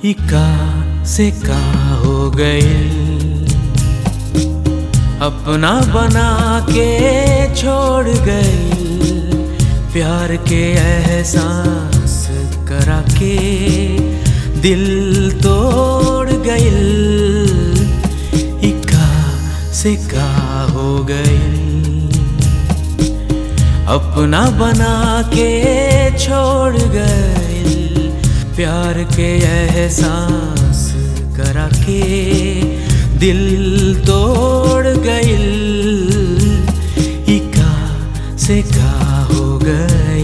इका से का हो गई अपना बना के छोड़ गई प्यार के एहसास करा के दिल तोड़ गई इका से का हो गई अपना बना के छोड़ गई प्यार के एहसास करा के दिल तोड़ गई इका से का हो गई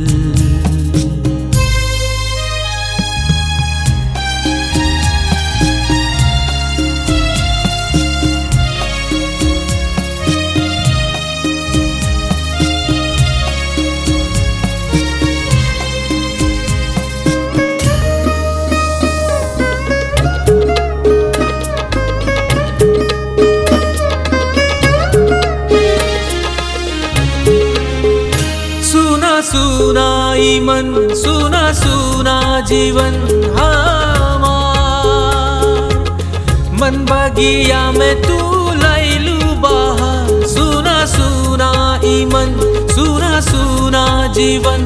सुना सुना ई मन सुना सुना जीवन हमार मन बगिया में तू लैलू बाहर सुना सुना ई मन सुना सुना जीवन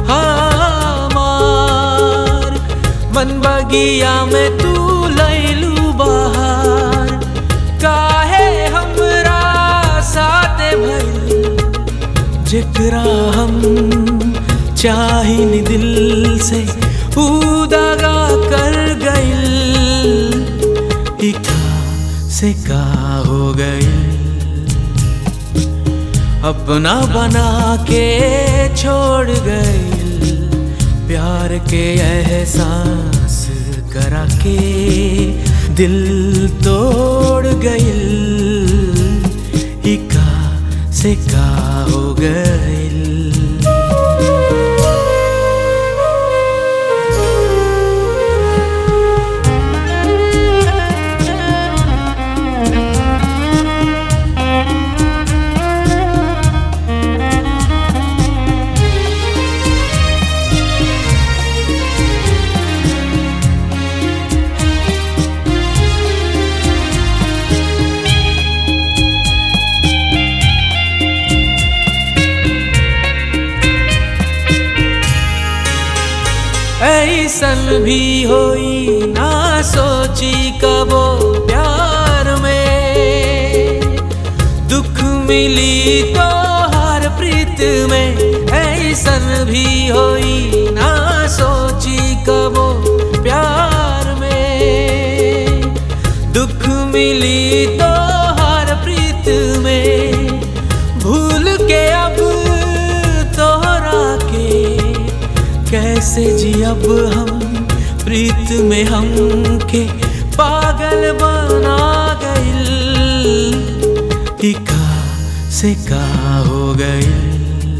हमार मन बगिया में तू लैलू बाहर काहे हमरा साथे भइल जेकरा हम चाहिन दिल से ऊ दगा कर गइल इका से का हो गइल अपना बना के छोड़ गइल प्यार के एहसास करा के दिल तोड़ गइल इका से का हो गइल ऐसन भी होई ना सोची कबो प्यार में दुख मिली तो हर प्रीत में ऐसन भी होई ना सोची कबो प्यार में दुख मिली तो हर प्रीत में भूल के अब तोहरा के कैसे जी अब हम प्रीत में हम के पागल बना गइल इका से का हो गइल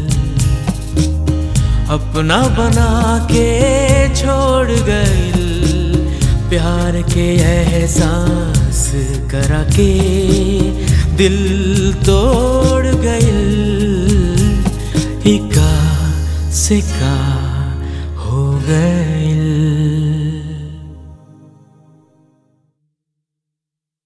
अपना बना के छोड़ गइल प्यार के एहसास करा के दिल तोड़ गइल इका से का हो गए